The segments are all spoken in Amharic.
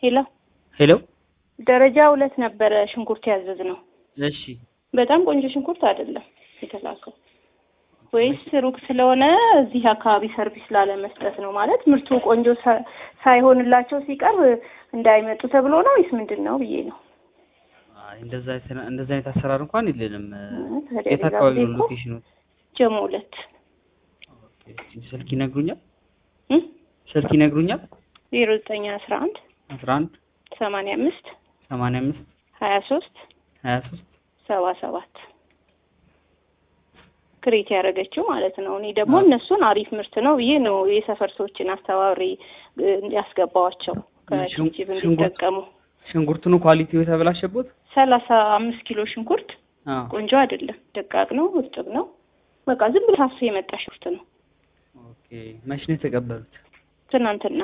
ሄሎ ሄሎ ደረጃ ሁለት ነበረ ሽንኩርት ያዘዝ ነው። እሺ በጣም ቆንጆ ሽንኩርት አይደለም የተላከው ወይስ ሩቅ ስለሆነ እዚህ አካባቢ ሰርቪስ ላለመስጠት ነው? ማለት ምርቱ ቆንጆ ሳ- ሳይሆንላቸው ሲቀርብ እንዳይመጡ ተብሎ ነው ወይስ ምንድን ነው ብዬ ነው። አይ እንደዛ አይነት- እንደዛ አይነት አሰራር እንኳን የለንም። ታዲያ የት ሌላ አካባቢ ጊዜ ነው እኮ ሎኬሽኑ? ጀሞ ሁለት ስልክ ይነግሩኛል? እ? ስልክ ይነግሩኛል? ዜሮ ዘጠኝ አስራ አንድ አስራ አንድ ሰማንያ አምስት ሰማንያ አምስት ሀያ ሶስት ሀያ ሶስት ሰባ ሰባት ክሬት ያደረገችው ማለት ነው። እኔ ደግሞ አዎ። እነሱን አሪፍ ምርት ነው ብዬ ነው የሰፈር ሰዎችን አስተባብሬ እ, ያስገባዋቸው ሽን- ከጅብ ሽንኩርት- እንዲጠቀሙ። ሽንኩርቱን ኳሊቲው የተበላሸበት? ሰላሳ አምስት ኪሎ ሽንኩርት አዎ ቆንጆ አይደለም፣ ደቃቅ ነው፣ እርጥብ ነው። በቃ ዝም ብሎ ታፍሶ የመጣ ሽንኩርት ነው። ኦኬ። መች ነው የተቀበሉት? ትናንትና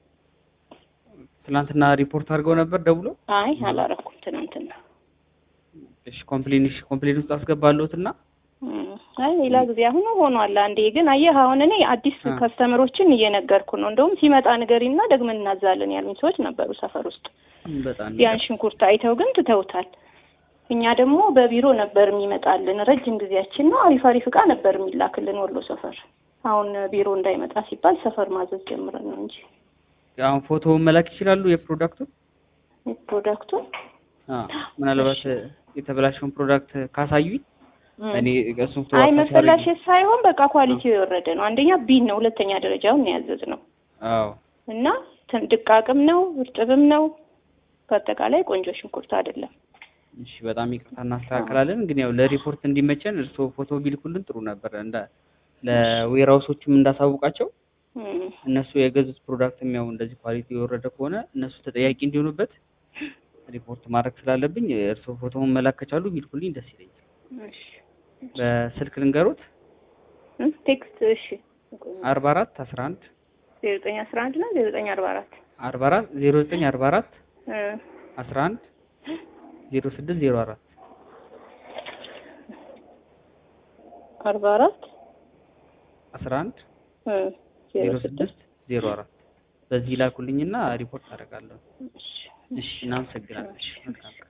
ትናንትና ሪፖርት አድርገው ነበር ደውሎ? አይ አላረኩም። ትናንትና እሺ ኮምፕሌን እሺ ኮምፕሌን ውስጥ አስገባለሁት እና እም፣ አይ ሌላ ጊዜ አሁን ሆኗል። አንዴ ግን አየህ፣ አሁን እኔ አዲስ አ። ከስተመሮችን እየነገርኩ ነው። እንደውም ሲመጣ ንገሪና ደግመን እናዛለን ያሉኝ ሰዎች ነበሩ ሰፈር ውስጥ በጣም ያን ሽንኩርት አይተው ግን ትተውታል። እኛ ደግሞ በቢሮ ነበር የሚመጣልን ረጅም ጊዜያችን ነው። አሪፍ አሪፍ እቃ ነበር የሚላክልን ወሎ ሰፈር። አሁን ቢሮ እንዳይመጣ ሲባል ሰፈር ማዘዝ ጀምረን ነው እንጂ አሁን ፎቶውን መላክ ይችላሉ የፕሮዳክቱን? ፕሮዳክቱ አዎ ምናልባት የተበላሸውን ፕሮዳክት ካሳዩኝ እኔ እሱን ፎቶ አይ አታች አድርጌ- መበላሸት ሳይሆን በቃ ኳሊቲው የወረደ ነው። አንደኛ ቢን ነው፣ ሁለተኛ ደረጃውን ነው ያዘዝ ነው አዎ እና ትን- ድቃቅም ነው እርጥብም ነው። በአጠቃላይ ቆንጆ ሽንኩርት አይደለም። እሺ በጣም ይቅርታ እናስተካክላለን። ግን ያው ለሪፖርት እንዲመቸን እርስዎ ፎቶ ቢልኩልን ጥሩ ነበር። እንደ ለዌራውሶችም እንዳሳውቃቸው እም፣ እነሱ የገዙት ፕሮዳክትም ያው እንደዚህ ኳሊቲ የወረደ ከሆነ እነሱ ተጠያቂ እንዲሆኑበት ሪፖርት ማድረግ ስላለብኝ እርስዎ ፎቶውን መላክ ከቻሉ ቢልኩልኝ ደስ ይለኛል። እሺ በስልክ ልንገሩት እም፣ ቴክስት እሺ አርባ አራት አስራ አንድ ዜሮ ዘጠኝ አስራ አንድ ነው ዜሮ ዘጠኝ አርባ አራት አርባ አራት ዜሮ ዘጠኝ አርባ አራት አስራ አንድ ዜሮ ስድስት ዜሮ አራት አርባ አራት አስራ አንድ ዜሮ ስድስት ዜሮ አራት በዚህ ላኩልኝና ሪፖርት አደርጋለሁ። እሺ እናመሰግናለን። መልካም ቀን።